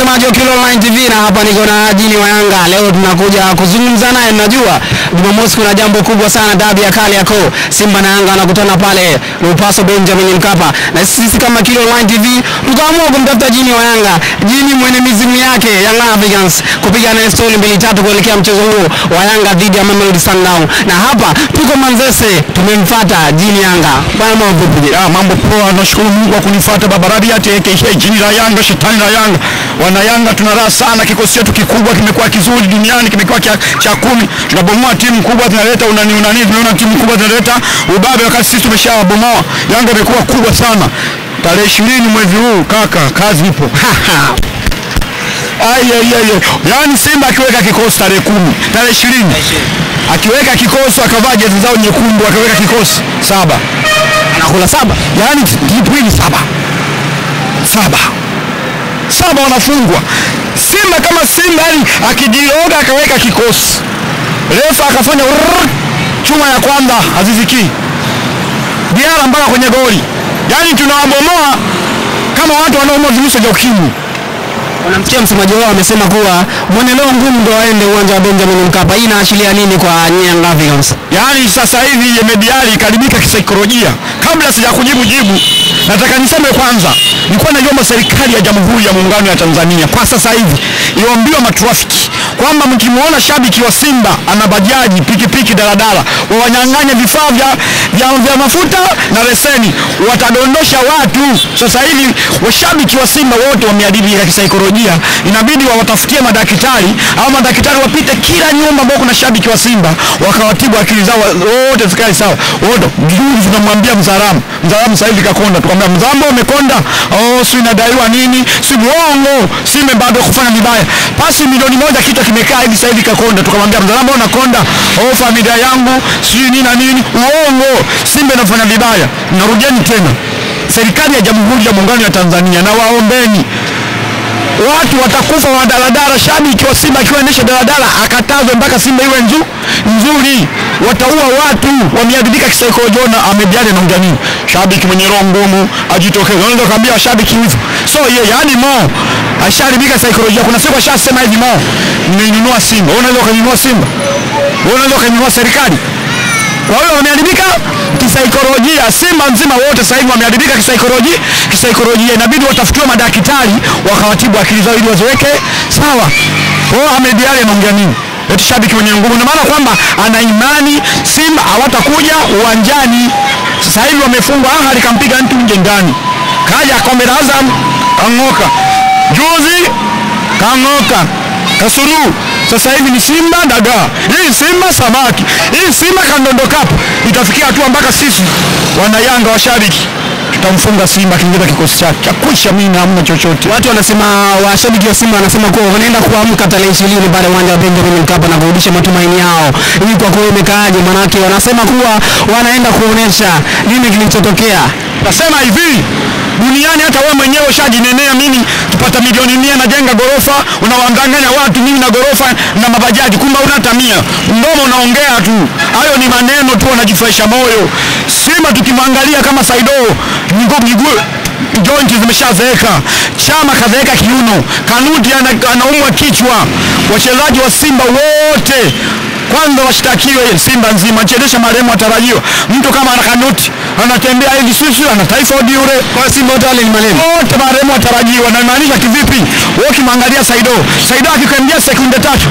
mtazamaji wa Kilo Online TV na hapa niko na Jini wa Yanga. Leo tunakuja kuzungumza naye, najua Jumamosi kuna jambo kubwa sana, dabi ya Kariakoo. Simba na Yanga wanakutana pale Lupaso Benjamin Mkapa, na sisi kama Kilo Online TV tukaamua kumtafuta Jini wa Yanga, Jini mwenye mizimu yake Young Africans, kupiga naye stori mbili tatu kuelekea mchezo huo wa Yanga dhidi ya Mamelodi Sundowns. Na hapa tuko Manzese, tumemfuata Jini Yanga. Bwana mambo vipi? Ah, mambo poa, nashukuru Mungu kwa kunifuata Babarabi ate aka jini la Yanga, shetani la Yanga. Wana Yanga tuna raha sana, kikosi chetu kikubwa kimekuwa kizuri duniani, kimekuwa cha, cha kumi. Tunabomoa timu kubwa zinaleta unani unani, tunaona timu kubwa zinaleta ubabe, wakati sisi tumeshawabomoa. Yanga imekuwa kubwa sana. Tarehe ishirini mwezi huu kaka, kazi ipo. Ai, ai, ai, ai. Yaani Simba akiweka kikosi tarehe kumi tarehe ishirini akiweka kikosi akavaa jezi zao nyekundu akaweka kikosi saba Anakula saba. yaani tipwili saba saba saba wanafungwa Simba kama Simba yani akijiroga akaweka kikosi refa akafanya rrrr, chuma ya kwanza haziziki Diara mpaka kwenye goli yaani tunawabomoa kama watu wanaoumwa virusi vya ukimwi Unamsikia msemaji wao amesema kuwa mweneleo ngumu ndo waende uwanja wa Benjamin Mkapa. Hii inaashiria nini kwa Young Africans? yaani sasa hivi Yemediali ikaribika kisaikolojia. Kabla sija kujibu jibu, nataka niseme kwanza, nilikuwa naiomba serikali ya Jamhuri ya Muungano ya Tanzania kwa sasa hivi iwaambiwe matrafiki kwamba mkimwona shabiki wa Simba ana bajaji, pikipiki, daladala, wawanyang'anye vifaa vya, vya, vya mafuta na leseni, watadondosha watu. Sasa hivi washabiki wa Simba wote wameadibika kisaikolojia, inabidi wawatafutie madaktari au madaktari wapite kila nyumba ambao kuna shabiki wa Simba wakawatibu akili zao wote zikae sawa. Wote juzi tunamwambia Mzaramu, Mzaramu sasa hivi kakonda, tukamwambia Mzambo umekonda, oh si inadaiwa nini, si uongo, Simba bado kufanya vibaya, pasi milioni moja kichwa kimekaa hivi sasa hivi kakonda, tukamwambia Mzaramo unakonda, oh familia yangu si nini na nini, uongo, Simba inafanya vibaya. Narudieni tena, serikali ya Jamhuri ya Muungano ya Tanzania na waombeni watu watakufa wa daladala. Shabiki wa Simba akiwa endesha daladala akatazwe mpaka Simba iwe nzu, nzuri, wataua watu, wameadibika kisaikolojia. Na Ahmed Ally anaongea nini? Shabiki mwenye roho ngumu ajitokeze. Unaweza kuambia shabiki hivyo, so ye, yani Mo asharibika saikolojia. Kuna siku ashasema hivi, Mo nimeinunua Simba. Wewe unaweza ukainunua Simba? Wewe unaweza ukainunua serikali? Kwa hiyo wameharibika kisaikolojia. Simba nzima wote sasa hivi wameharibika kisaikolojia, kisaikolojia. Inabidi watafutiwe madaktari wakawatibu akili zao ili waziweke sawa. Kwa hiyo Ahmed Ally anaongea nini? Eti shabiki mwenye nguvu, ina maana kwamba ana imani Simba hawatakuja uwanjani. Sasa hivi wamefungwa, Ahali kampiga mtu nje ndani, kaja kombe la Azam kang'oka, juzi kang'oka kasuru sasa hivi ni Simba dagaa, hii Simba samaki, hii Simba kandondo kapu. Itafikia hatua mpaka sisi wana Yanga washabiki tutamfunga Simba akiingiza kikosi chake cha kuisha. Mimi hamna chochote. Watu wanasema, washabiki wa Simba wanasema kuwa wanaenda kuamka tarehe ishirini pale uwanja wa Benjamin Mkapa na kurudisha matumaini yao. Hii kwa kweli imekaaje? Manake wanasema kuwa wanaenda kuonesha nini kilichotokea. Nasema hivi duniani, hata wewe mwenyewe ushajinenea, mimi tupata milioni mia najenga gorofa, unawadanganya watu mimi na gorofa na mabajaji, kumbe una hata mia. Mdomo unaongea tu, hayo ni maneno tu, wanajifurahisha moyo. Simba tukimwangalia kama Saido miguu miguu jointi zimeshazeeka, Chama kazeeka kiuno, Kanuti ana- anaumwa kichwa. Wachezaji wa Simba wote kwanza washtakiwe Simba nzima, chezesha marehemu atarajiwa. Mtu kama ana Kanuti anatembea hivi sisi ana typhoid yule, Kwa hiyo Simba wote wale ni marehemu. wote marehemu atarajiwa. Na maanisha kivipi? Wewe ukimwangalia Saido, Saido akikwambia sekunde tatu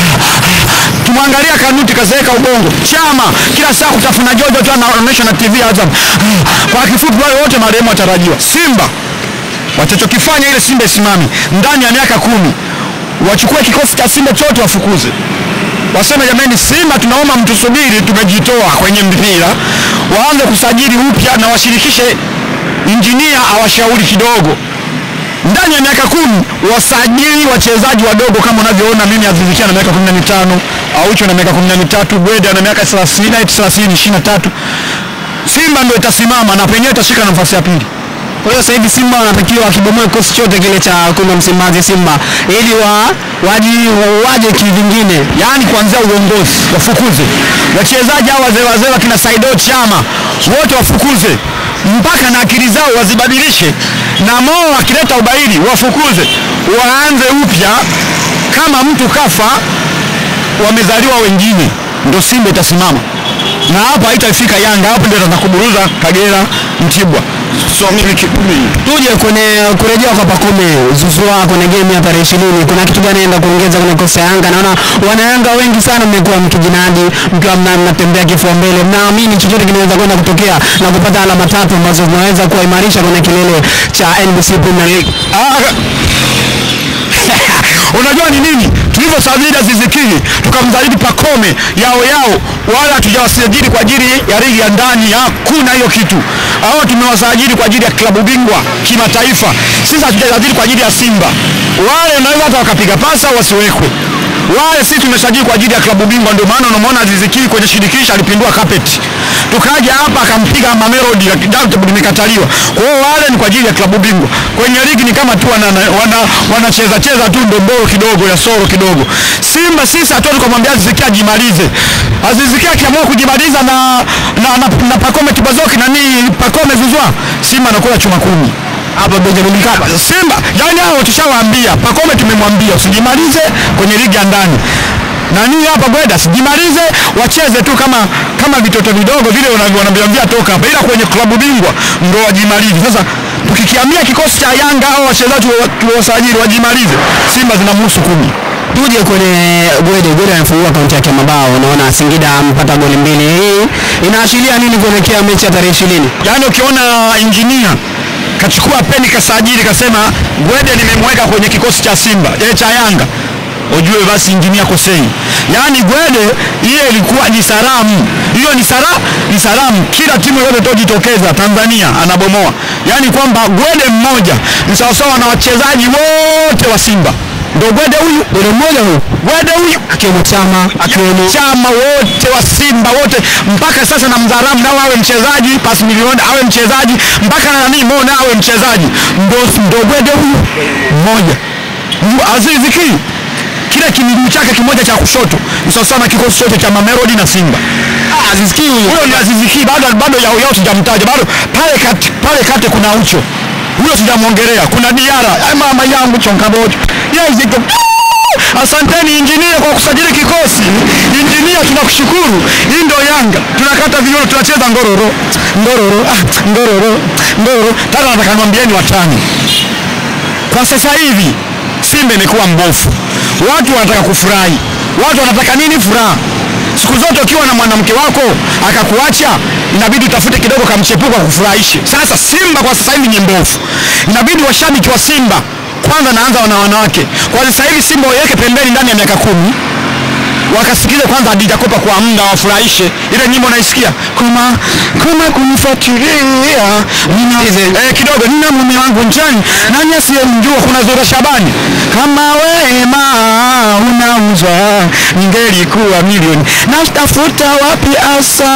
kimwangalia Kanuti kazeeka ubongo. Chama kila saa kutafuna jojo tu anaonyesha na TV Azam. Kwa kifupi, wale wote marehemu atarajiwa. Simba watachokifanya ile Simba isimame ndani ya miaka kumi, wachukue kikosi cha Simba chote wafukuze waseme jamani, Simba tunaomba mtusubiri, tumejitoa kwenye mpira, waanze kusajili upya na washirikishe injinia awashauri kidogo. Ndani ya miaka kumi wasajili wachezaji wadogo kama unavyoona mimi, Aziz Ki ana miaka kumi na mitano, Aucho na miaka kumi na mitatu, Bwede ana miaka thelathini, thelathini, ishirini na tatu. Simba ndio itasimama na penyewe itashika nafasi ya pili. Kwa hiyo sasa hivi Simba wanatakiwa wakibomoe kikosi chote kile cha kuna Msimbazi Simba ili wa waji waje kivingine. yaani kuanzia uongozi wafukuze wachezaji hao wazee wazee wakina Saido Chama wote wafukuze, mpaka na akili zao wazibadilishe, na Mo akileta ubaili wafukuze, waanze upya. Kama mtu kafa, wamezaliwa wengine, ndo Simba itasimama na hapa haitafika Yanga, hapo ndio atakuburuza Kagera, Mtibwa. So mimi kikumi Tuje kwenye kurejea kwa Pacome Zouzoua kwenye game ya tarehe ishirini, kuna kitu gani anaenda kuongeza kwenye kosa ya Yanga? Naona wanayanga wengi sana mmekuwa mkijinadi mkiwa mna- mnatembea kifua mbele, mnaamini chochote kinaweza kwenda kutokea na kupata alama tatu ambazo zinaweza kuwaimarisha kwenye kilele cha NBC Premier League. Unajua ni nini? Tulivyosajili Aziz Ki tukamsajili Pacome yao yao, wala hatujawasajili kwa ajili ya ligi ya ndani, hakuna hiyo kitu. Hao tumewasajili kwa ajili ya klabu bingwa kimataifa. Sisi hatujasajili kwa ajili ya Simba. Wale unaweza hata wakapiga pasa wasiwekwe wale sisi tumesajili kwa ajili ya klabu bingwa, ndio maana unamwona Aziz Ki kwenye shirikisho alipindua carpet. Tukaja hapa akampiga Mamelodi lakini limekataliwa. Kwa hiyo wale ni kwa ajili ya klabu bingwa. Kwenye ligi ni kama tu wana, wana, wanacheza cheza tu ndomboro kidogo ya soro kidogo. Simba sisi hatuwezi kumwambia Aziz Ki ajimalize. Aziz Ki akiamua kujimaliza na na, na, na Pacome Tibazoki na nini Pacome Zouzoua, Simba anakula chuma kumi Hapa Benjamin Mkapa Simba yani hao tushawaambia, Pacome tumemwambia usijimalize kwenye ligi ya ndani nani hapa Bweda sijimalize, wacheze tu kama kama vitoto vidogo vile wanavyo- wanavyoambia toka hapa, ila kwenye klabu bingwa ndo wajimalize. Sasa tukikiambia kikosi cha Yanga au wachezaji wa- tuliowasajili wajimalize, Simba zinamhusu kumi. tuje kwenye Gwede. Gwede amefungua akaunti yake ya mabao, naona Singida amepata goli mbili. Hii inaashiria nini kuelekea mechi ya tarehe ishirini? Yaani ukiona injinia kachukua peni kasajili kasema Gwede nimemweka kwenye kikosi cha Simba eh, cha Yanga ujue basi injinia kosei. Yaani Gwede hiyo ilikuwa ni salamu, hiyo ni sala ni salamu. Kila timu yote tojitokeza Tanzania anabomoa, yaani kwamba Gwede mmoja ni sawasawa na wachezaji wote wa Simba. Ndo Gwede huyu, Gwede mmoja huyu Gwede huyu akiwemo Chama, akiwemo chama wote wa Simba wote mpaka sasa na Mzaramu nao awe mchezaji, pas milioni awe mchezaji, mpaka na nani Mo nao awe mchezaji, ndo ndo Gwede huyu mmoja Mu- Aziz Ki kile kimiguu chake kimoja cha kushoto ni sawasawa na kikosi chote cha Mamelodi na Simba. Ah, Aziz Ki huyu Huyo ni Aziz Ki, bado bado yao yao sijamtaja bado, pale kati pale kati kuna Ucho, huyo sijamwongelea, kuna Diara, Ay, mama yangu chonkaboto yes, iko Asanteni injinia kwa kusajili kikosi. Injinia, tunakushukuru. Hii ndio Yanga, tunakata viuno, tunacheza ngororo ngororo ah, ngororo ngororo. Tata nataka niwaambieni watani, kwa sasa hivi Simba imekuwa mbofu, watu wanataka kufurahi, watu wanataka nini? Furaha. Siku zote ukiwa na mwanamke wako akakuacha, inabidi utafute kidogo kamchepuko akufurahishe. Sasa Simba kwa sasa hivi ni mbofu, inabidi washabiki wa Simba kwanza, naanza wana wanawake kwa sasa hivi, Simba waiweke pembeni ndani ya miaka kumi wakasikize kwanza Hadija Kopa kwa muda wafurahishe. Ile nyimbo naisikia kama kama kunifuatilia nina eh, kidogo nina mume wangu njani nani asiyemjua kuna Zura Shabani kama wema unauzwa ningelikuwa milioni natafuta wapi asa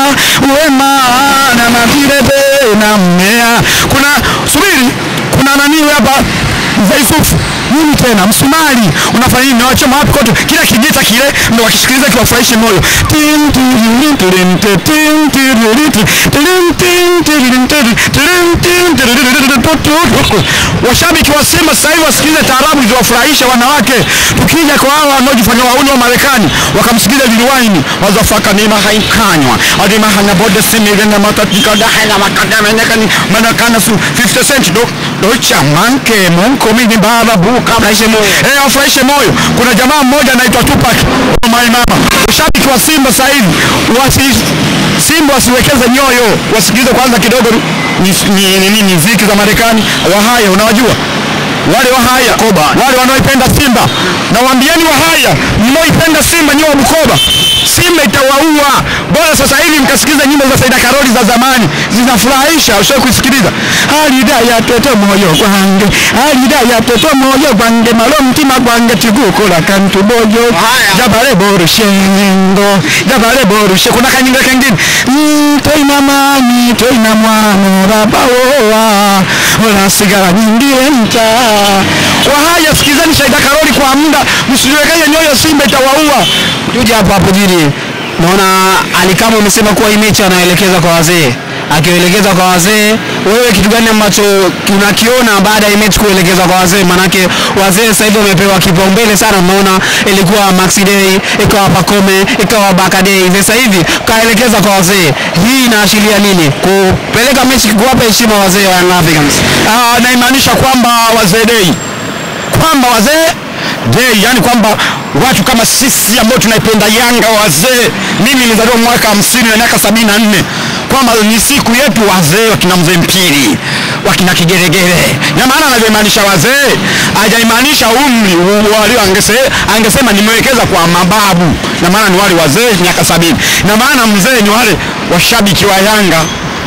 wema na mavilebe na mmea kuna subiri kuna nani huyu hapa Mzee Yusufu nini tena msumari unafanya nini nawachoma wapi kote kila kijita kile ndo wakisikiliza kiwafurahishe moyo Tim, tiririm, tirim, te, tim, tiririm, ti, tirim, tim, tiririm, tiri, tirim, tim, tiririm, tu, tu, tu. washabiki wa Simba sasa hivi wasikilize taarabu ziwafurahishe wanawake tukija kwa hawa wanaojifanya wauni wa Marekani wakamsikiliza Lil Wayne wazafaka nima haikanywa adima hanya bode simile na matatika da hanya makadama nekani manakana su 50 cent do do chamanke monko mini baba buka afurahishe moyo eh afurahishe moyo kuna jamaa mmoja anaitwa Tupac my mama ushabiki wa Simba sasa hivi wasi Simba wasiwekeze nyoyo wasikilize kwanza kidogo ni ni, ni, ni muziki za Marekani wahaya unawajua wale wahaya wale wanaoipenda Simba na waambieni wahaya mnaoipenda Simba nyiwe wa Bukoba Simba itawaua bora sasa hivi mkasikiza nyimbo za Saida Karoli za zamani zinafurahisha ushawahi kusikiliza alida ya toto moyo gwange alida ya toto moyo gwange malo mtima gwange tigukola kantu boyo jabale borushengo jabale borushe kuna kanyinga kengine mm, toina mani toina mwana babawoa unasigara nyingine mta wahaya sikizani Saida Karoli kwa muda msijiwekee nyoyo Simba itawaua tuje hapo hapo jini, naona Alikama umesema kuwa hii mechi anaelekeza kwa wazee. akielekeza kwa wazee. Wewe kitu gani ambacho unakiona baada ya mechi kuelekezwa kwa wazee? Manake wazee sasa hivi wamepewa kipaumbele sana. Unaona ilikuwa Maxi Day, ikawa Pacome, ikawa Baka Day, sasa hivi kaelekeza kwa wazee. Hii inaashiria nini? Kupeleka mechi, kuwapa heshima wazee wa Young Africans. Ah, naimaanisha kwamba wazee dei kwamba wazee dei, yani kwamba watu kama sisi ambao tunaipenda Yanga wazee, mimi nilizaliwa mwaka hamsini na miaka sabini na nne kwamba ni siku yetu wazee, wakina mzee Mpili, wakina Kigeregere, na maana anavyomaanisha wazee hajaimaanisha umri u- walio, angese, angesema nimewekeza kwa mababu, na maana ni wale wazee miaka sabini, na maana mzee ni wale washabiki wa Yanga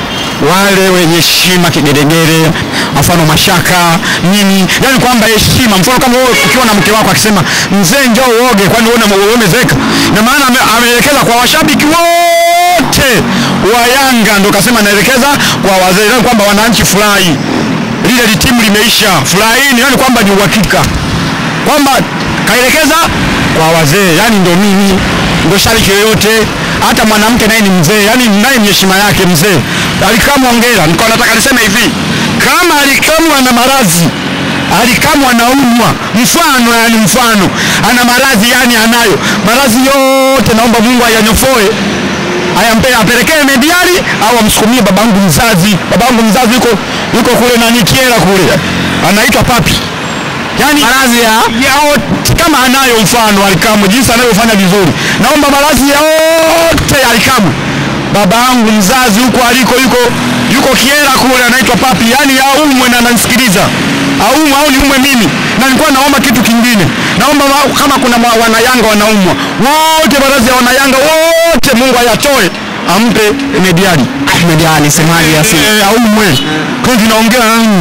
wale wenye heshima kigeregere, mfano mashaka nini, yani kwamba heshima. Mfano kama wewe ukiwa na mke wako akisema mzee, njoo uoge, kwani wewe una- umezeka? Na maana ame- ameelekeza kwa washabiki wote wa Yanga, ndo kasema naelekeza kwa wazee, yani kwamba wananchi furahi, lile li timu limeisha, furahini, yani kwamba ni uhakika kwamba kaelekeza kwa wazee, yani ndo mimi ndo shabiki yoyote, hata mwanamke naye ni mzee, yani naye ni heshima yake mzee. Alikamwa ongera, nilikuwa nataka niseme hivi, kama alikamwa na maradhi alikamwa anaumwa, mfano yani mfano ana maradhi yani anayo maradhi yote, naomba Mungu ayanyofoe ayampe apelekee mediali au amsukumie babangu mzazi. Babangu mzazi yuko yuko kule nani Kiera kule, anaitwa Papi yani Maradhi ya yao kama anayo mfano Alikamu jinsi anavyofanya vizuri, naomba maradhi yote ya Alikamu baba yangu mzazi huko aliko yuko yuko Kiera kule anaitwa Papi, yani aumwe na ananisikiliza aumwe au niumwe mimi, na nilikuwa naomba kitu kingine, naomba wa- kama kuna ma- wanayanga wanaumwa wote, maradhi ya wanayanga wote Mungu ayatoe ampe mediali Ahmed Ali semaji ya Simba. Eh, aumwe kwa tunaongea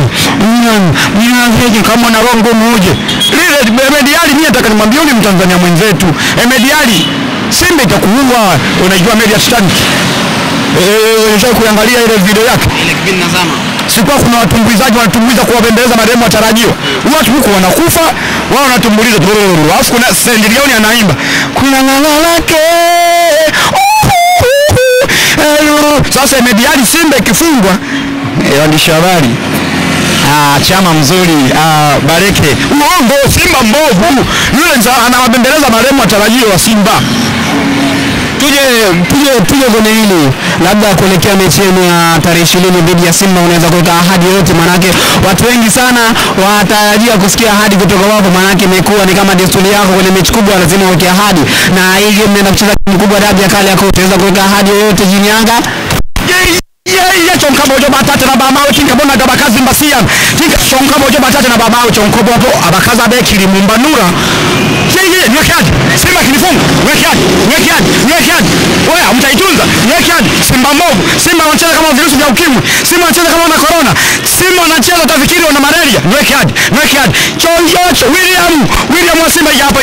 mimi kama na roho ngumu uje lile Emediali, mimi nataka nimwambie yule Mtanzania mwenzetu Emediali, Simba itakuua. Unajua meli ya Titanic eh, unataka kuangalia ile video yake Ile kipindi nazama. sikuwa kuna watumbuizaji wanatumbuiza kuwabembeleza marehemu watarajiwa, watu huku wanakufa wao wanatumbuliza tu, alafu kuna Sendilioni anaimba kuna ng'ala lake Hello. Sasa Emediali Simba ikifungwa eh, waandishi habari Ah, chama mzuri ah, Bareke uongo, Simba mbovu yule, nza- anawabembeleza marehemu watarajiwa wa Simba. Tuje tuje tuje kwenye hili labda kuelekea mechi yenu ya tarehe ishirini dhidi ya Simba, unaweza kuweka ahadi yoyote? Manake watu wengi sana watarajia kusikia ahadi kutoka wapo, manake imekuwa ni kama desturi yako kwenye mechi kubwa, lazima uweke ahadi, na hii game mnaenda kucheza timu kubwa, dabi ya kale yako, utaweza kuweka ahadi yoyote jini Yanga? yeye chonka mojo batate na bamawe tinka bona gabakazi mbasian tinka chonka mojo batate na bamawe chonko bobo abakaza bekiri mumbanura yeye nwekiaje simba kinifunga nwekiaje nwekiaje nwekiaje oya mtaitunza nwekiaje simba mbovu simba wanacheza kama virusi vya ukimwi simba wanacheza kama wana corona simba wanacheza utafikiri wana malaria nwekiaje nwekiaje choyocho william william wa simba hapa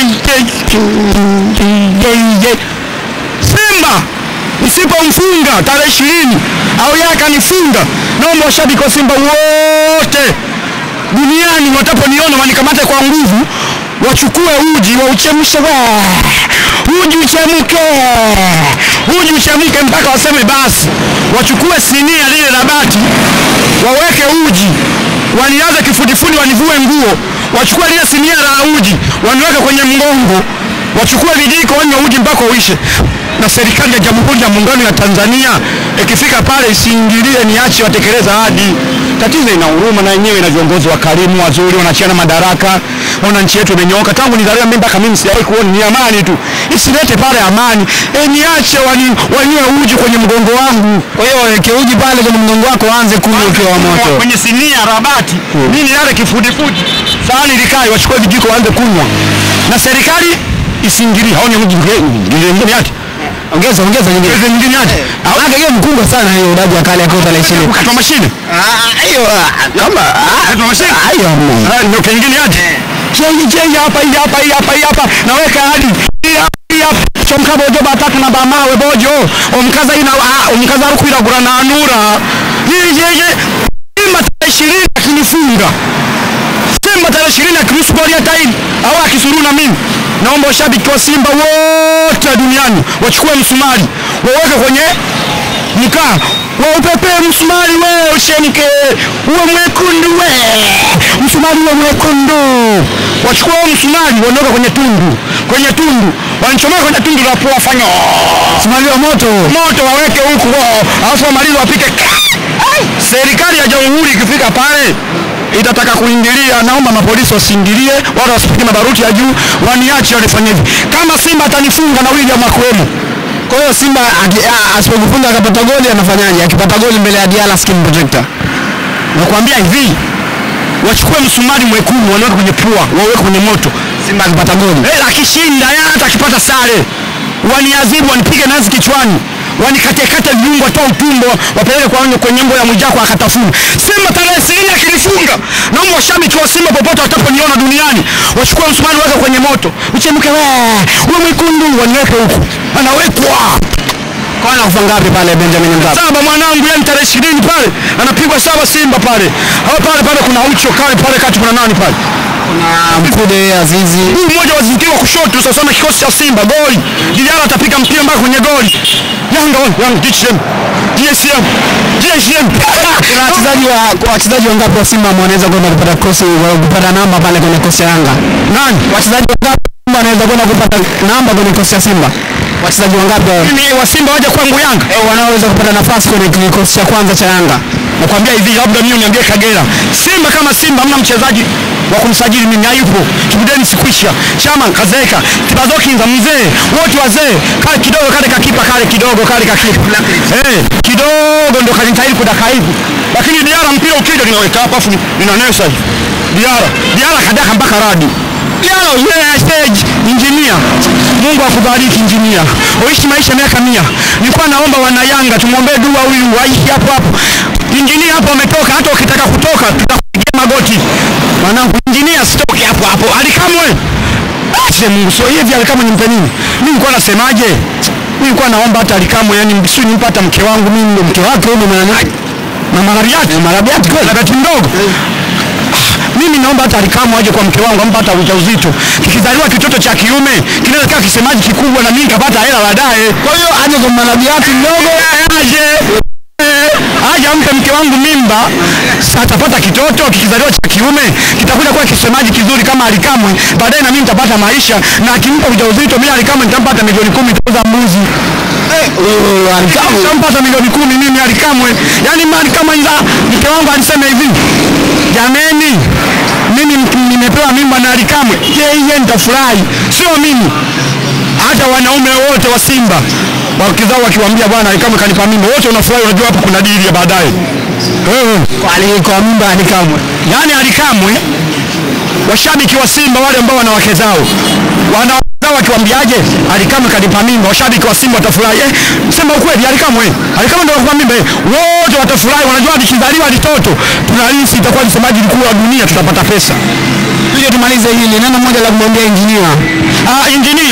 Simba nisipomfunga tarehe ishirini au yeye akanifunga, naomba washabiki wa Simba wote duniani wataponiona wanikamate kwa nguvu, wachukue uji wauchemshe, wa- uji uchemke, uji uchemke mpaka waseme basi. Wachukue sinia lile la bati, waweke uji, wanilaze kifudifudi, wanivue nguo, wachukue lile sinia la uji, waniweke kwenye mgongo, wachukue vijiko, wanywe uji mpaka uishe. Na serikali ya Jamhuri ya Muungano ya Tanzania ikifika pale isiingilie, niache watekeleza ahadi. Tatizo ina huruma na yenyewe ina viongozi wakarimu wazuri, wanachiana madaraka. Ona nchi yetu imenyooka tangu nizaliwa mimi mpaka mimi sijawahi kuona ni amani tu, isilete pale amani. E, niache wani, wanywe uji kwenye mgongo wangu Kwa hiyo weke uji pale kwenye mgongo wako, anze kunywa ukiwa wa moto. kwenye sinia rabati nini yale kifudifudi, sahani likae, wachukue vijiko waanze kunywa, na serikali isiingilie. Haoni uji ngine yake Ongeza ongeza nyingine. Hizo nyingine yake Manake game mkubwa sana hiyo dabi ya kale yako tarehe ishirini. katwa mashine Hiyo kama katwa mashine hiyo hamna. Ah, ndio kingine yake chei chei hapa hii hapa hii hapa hii hapa naweka hadi hii hapa, hii hapa chomka bojo batatu na bamawe bojo omkaza ina ah, omkaza rukwira gura na anura hii yeye Simba tarehe ishirini akinifunga Simba tarehe ishirini akiruhusu goli hata hili au akisuru na mimi naomba washabiki wa Simba wote duniani wachukue msumari waweke kwenye mkaa wa upepee msumari we ushenike uwe mwekundu we msumari uwe mwekundu wachukua huo msumari waondoka kwenye tundu kwenye tundu wanachomeka kwenye tundu la pua fanya Msumari wa moto. moto waweke huku wao, alafu wamalize wapike. Serikali ya jamhuri ikifika pale itataka kuingilia, naomba mapolisi wasiingilie, wala wasipige mabaruti ya juu, waniache wanifanye hivi. Kama Simba atanifunga na William Akwemo, Kwa hiyo Simba aki- a- asipokufunga akapata goli anafanyaje? Akipata goli mbele ya Diala skin protector. nakwambia hivi, wachukue msumari mwekundu waniweke kwenye pua, waweke kwenye moto. Simba akipata goli. Eh, akishinda yeye hata akipata sare waniadhibu, wanipige nazi kichwani, wanikatekate viungo, toa utumbo, wapeleke kwa kwenye mbo ya Mwijaku akatafuna. Simba tarehe ishirini akinifunga, naomba washabiki wa Simba popote wataponiona duniani wachukue msumari wake kwenye moto, uchemke wee, uwe mwekundu, waniweke huku, anawekwa Kwa anakufa ngapi pale Benjamin Mkapa? saba mwanangu, yani tarehe ishirini pale anapigwa saba Simba pale. Hapo pale pale kuna ucho kale pale kati, kuna nani pale Kuna Mkude Azizi. huu mmoja wazingiwa kushoto sasa na kikosi cha Simba goli. Diara atapiga mpira mpaka kwenye goli. Yanga on, Yanga DCM. DSM. DSM. Kuna wachezaji wa kwa wachezaji wangapi wa Simba ambao wanaweza kwenda kupata cross kupata namba pale kwenye kosi ya Yanga? Nani? Wachezaji wangapi Simba wanaweza kwenda kupata namba kwenye kosi ya Simba? Wachezaji wangapi wa- Mimi wa Simba waje kwangu Yanga. eh, wanaoweza kupata nafasi kwenye kikosi cha kwanza cha Yanga? Nakwambia hivi labda mimi uniambie Kagera. Simba kama Simba hamna mchezaji wa kumsajili mimi hayupo. Kibudeni sikwisha. Chama kazeeka. Tibazokinza mzee. Wote wazee. Kale kidogo kale kakipa kale kidogo kale kakipa. Eh, kidogo ndo kanitahiri kudaka hivi. Lakini Diara mpira ukija ninaweka hapa afu ninanesa hivi. Diara, Diara kadaka mpaka radi. Diara yeah, stage engineer. Mungu akubariki engineer. Uishi maisha miaka mia. Nilikuwa naomba wana Yanga tumwombee dua huyu aishi hapo hapo. Injinia hapo ametoka, hata ukitaka kutoka tutakupigia magoti. Mwanangu injinia sitoke hapo hapo. Alikamwe. Ache Mungu sio hivi alikamwe nimpe nini? Mimi nilikuwa nasemaje? Mimi nilikuwa naomba hata alikamwe yani si nimpe hata mke wangu mimi ndo mke wake huyo mwana Mama Rabiati, Mama Rabiati kweli. Rabiati mdogo. Mimi naomba hata alikamwe aje kwa mke wangu ampa hata ujauzito. Kikizaliwa kitoto cha kiume kinaweza kaa kisemaji kikubwa na mimi nikapata hela baadaye. Kwa hiyo aje kwa Marabiati mdogo aje aje ampe mke wangu mimba, sasa atapata kitoto kikizaliwa cha kiume kitakuja kuwa kisemaji kizuri kama Alikamwe. Baadaye na mimi nitapata maisha, na akimpa ujauzito mimi Alikamwe nitampata milioni kumi tuuza mbuzi wewe Alikamwe. nitampata milioni kumi mimi Alikamwe. Yani mali kama ila mke wangu alisema hivi, jameni, mimi m- nimepewa mimba na Alikamwe, yeye nitafurahi, sio mimi hata wanaume wote wa Simba wakizao wakiwaambia bwana Alikamwe kanipa mimba, wote wanafurahi. Unajua hapo kuna dili ya baadaye eh. Kwa ali- kwa mimba Alikamwe. Yaani Alikamwe, washabiki wa Simba wale ambao wana wake zao wana wake zao wakiwaambiaje, Alikamwe kanipa mimba, washabiki wa Simba watafurahi. Eh, sema ukweli, Alikamwe, Alikamwe ndio kakupa mimba, eh, wote watafurahi. Wanajua likizaliwa litoto tunalisi itakuwa msemaji mkuu wa dunia, tutapata pesa. Tuje tumalize hili neno moja la kumwambia injinia. Ah, injinia